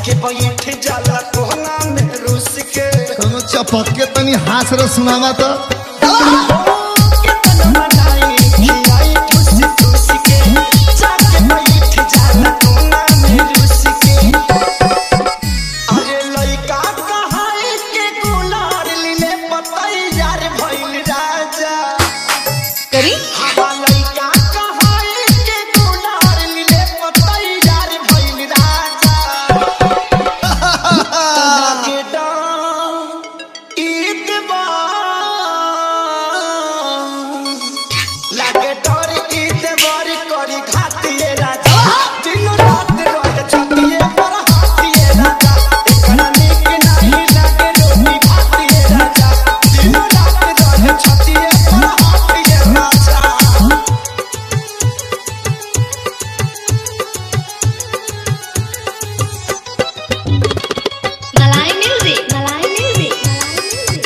जाके बैठ जाला कोहना में रुस के कोनो चपक के तनी हास रे सुनावा तो कितना मनाई खिलाई ठुस ठुस के जाके बैठ जाला कोहना में रुस के अरे लइका कहाई के गुलार लीले पतई यार भइल राजा करी हवा लइका कहाई के गुलार लीले पतई यार भइल राजा लागे डाम ईदवा लागे डर ईदवर करी घातिए राजा दिन रात रहे छतिए पर हाथिए राजा एकरा नीक नाही लागे रोटी भातिए राजा दिन रात रहे छतिए पर हाथिए राजा मलाई म्यूजिक मलाई म्यूजिक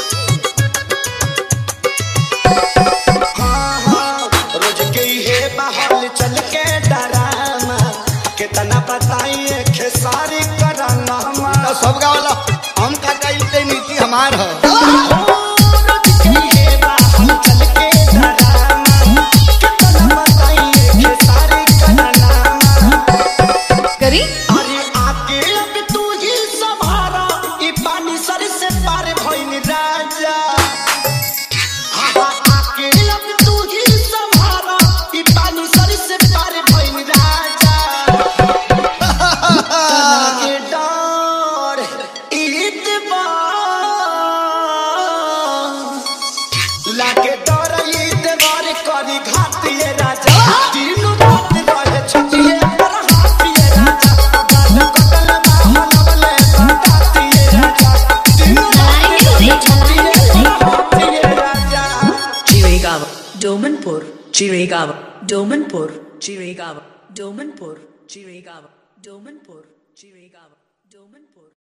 हाँ, हाँ, रोज गई है बाहर चल के डरामा कितना बताइए खेसारी कराना तो सब गावला हम का कइते नीति हमार ह रोज गई है बाहर चल के डरामा कितना बताइए खेसारी कराना करी अरे आके अब तू ही संभारा ई पानी सर से पार भइल राजा आहा, आके अब तू ही संभारा ई पानी सर से पार भइल राजा लागे डर ईदवा लागे डर ईदवार करी घातिए राजा दिन रात रहे छतिए पर हाथिए राजा गाल कटल माहलवले बतातिए राजा दिन रात रहे छतिए पर हाथिए राजा Chirigava, Domanpur, Chirigava, Domanpur, Chirigava, Domanpur, Chirigava, Domanpur, Chirigava.